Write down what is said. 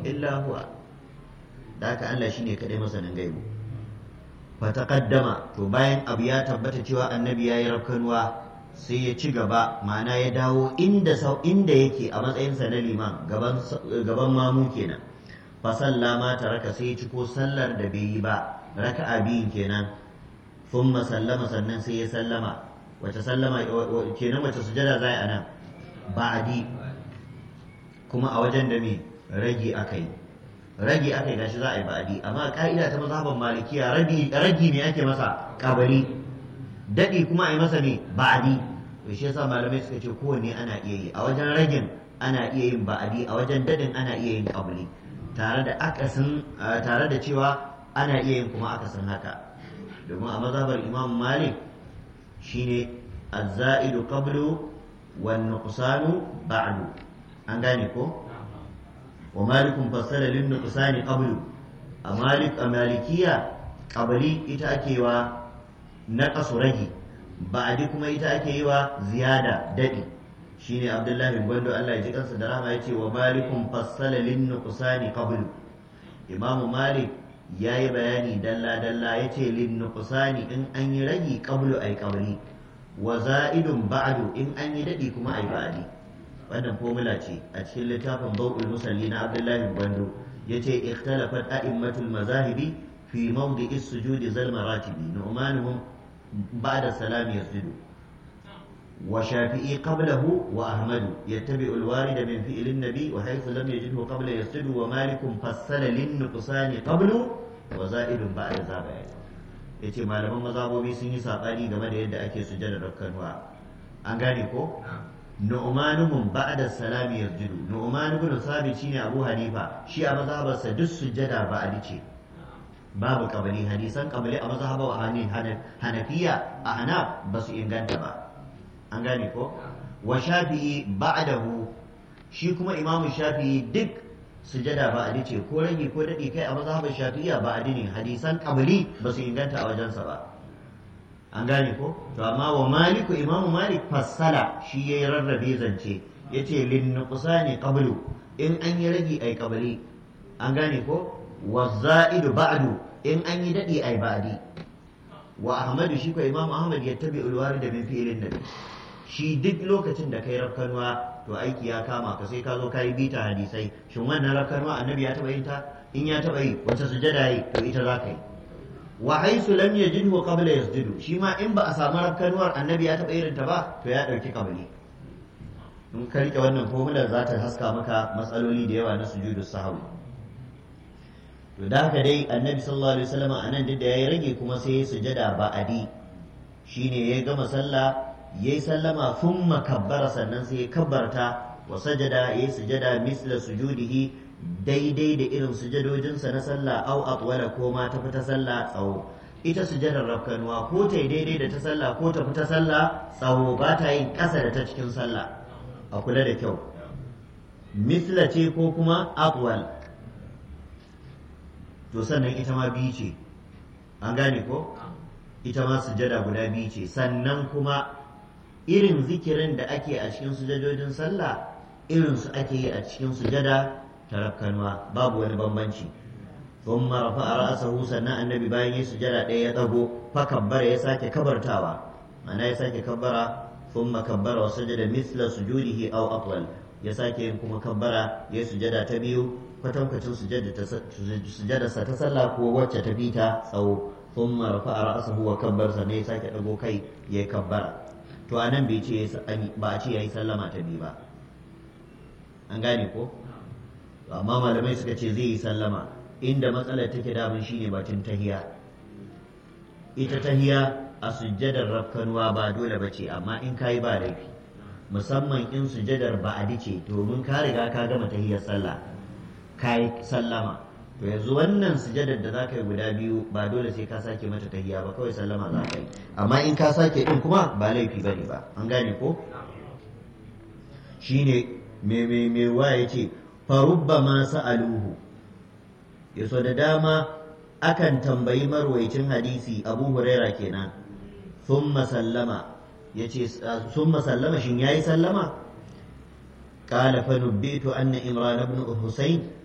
illa huwa da haka Allah shine kadai masanin gaibu fa taqaddama to bayan abu ya tabbata cewa annabi yayi rafkanuwa sai ya ci gaba ma'ana ya dawo inda sau inda yake a matsayinsa na liman gaban gaban mamu kenan fa sallama taraka sai ya ci ko sallar da bai yi ba raka'a biyun kenan thumma sallama sannan sai ya sallama wace sallama kenan wace sujada za a nan ba'adi kuma a wajen da me ragi aka yi ragi aka yi gashi za a yi ba'adi amma ka'ida ta mazhaban malikiya ragi ne ake masa kabari daɗi kuma a yi masa ne ba'adi to shi yasa malamai suka ce kowanne ana iya yi a wajen ragin ana iya yin ba'adi a wajen dadin ana iya yin kabari tare da akasin tare da cewa ana iya yin kuma akasin haka domin a mazhabar imam malik shine az-za'idu qablu wan nuqsanu ba'du an gane ko wa malikun fassara lin nuqsani qablu a malik a malikiya qabli ita ake wa naqasu ragi ba'di kuma ita ake yi wa ziyada dadi shine abdullahi bin gwando Allah ya ji kansa da rahama yace wa malikun fassala lin nuqsani qablu imam malik yayi bayani dalla dalla yace lin nuqsani in an yi ragi qablu ay qabli wa za'idun ba'du in an yi dadi kuma ay ba'di wannan formula ce a cikin littafin bau'ul musalli na abdullahi gwando yace ikhtalafat a'immatul mazahibi fi mawdi'i sujudi zal maratibi nu'manuhum ba'da salam yasjudu وشافعي قبله وأحمد يتبع الوارد من فعل النبي وحيث لم يجده قبل يسجد ومالك فصل للنقصان قبل وزائد بعد ذلك yace malaman mazabobi sun yi sabani game da yadda ake sujjada rakkanwa an gane ko nu'manuhum ba'da salami yasjudu nu'man ibn sabit shine abu hanifa shi a mazhabarsa duk sujjada ba'adi ce babu kabari hadisan kabari a mazhabar hanafiya a hanaf ba su inganta ba an gane ko wa shafi'i ba'dahu shi kuma imamu shafi'i duk sujada ba'adi ce ko rage ko dadi kai a mazhabin shafi'iyya ba'adi ne hadisan qabli ba su inganta a wajensa ba an gane ko to amma wa maliku imamu malik fassala shi yayi rarrabe zance yace lin nuqsani qablu in an yi rage ai qabli an gane ko wa za'idu ba'du in an yi dadi ai ba'di wa ahmadu shi ko imamu ahmad yattabi ulwari da min fi'ilin nabi shi duk lokacin da kai rafkanwa to aiki ya kama ka sai ka zo ka yi bita hadisai shin wannan rafkanwa annabi ya taba yin ta in ya taba yi wacce sujada yi to ita za ka yi wa haisu lam yajidhu qabla yasjudu shi ma in ba a samu rafkanwar annabi ya taba irin ta ba to ya dauki kabali in ka rike wannan formular za ta haska maka matsaloli da yawa na sujudu sahwi to da haka dai annabi sallallahu alaihi wasallam anan duk da yayi rage kuma sai ya sujada ba'adi shine ya gama sallah ya yi sallama sun makabbara sannan sai ya kabbarta wa sajada ya yi sujada misla sujudihi daidai da irin sujadojinsa na sallah au atwala ko ma ta fita sallah tsawo ita sujadar rafkanuwa ko ta yi daidai da ta sallah ko ta fita sallah tsawo ba ta yin ƙasa da ta cikin sallah a kula da kyau misla ce ko kuma atwal to sannan ita ma biyu ce an gane ko ita ma sujada guda biyu ce sannan kuma irin zikirin da ake a cikin sujadojin sallah irin su ake yi a cikin sujada ta rafkanwa babu wani bambanci ثم رفع رأسه sannan annabi bayan yi sujada ɗaya ya ɗago fa kabbara ya sake kabartawa ma'ana ya sake kabbara thumma kabbara wa sajada misla sujudihi aw atwal ya sake yin kuma kabbara ya sujada ta biyu kwatankwacin sujada sa ta sallah ko wacce ta fita tsawo thumma rafa'a ra'sahu wa kabbar sannan ya sake ɗago kai ya kabbara to a nan bai ce ba a ce ya yi sallama ta biyu ba an gane ko amma malamai suka ce zai yi sallama inda matsalar take damun shine batun tahiya ita tahiya a sujjadar rafkanuwa ba dole ba ce amma in kayi ba laifi musamman in sujjadar ba'adi ce domin ka riga ka gama tahiyar sallah kayi sallama to yanzu wannan sujadar da zaka yi guda biyu ba dole sai ka sake mata tahiya ba kawai sallama za ka yi amma in ka sake din kuma ba laifi bane ba an gane ko shine me me me wa yace fa rubbama sa'aluhu yaso da dama akan tambayi marwaicin hadisi Abu Huraira kenan thumma sallama yace thumma sallama shin yayi sallama قال فنبئت أن إمران بن حسين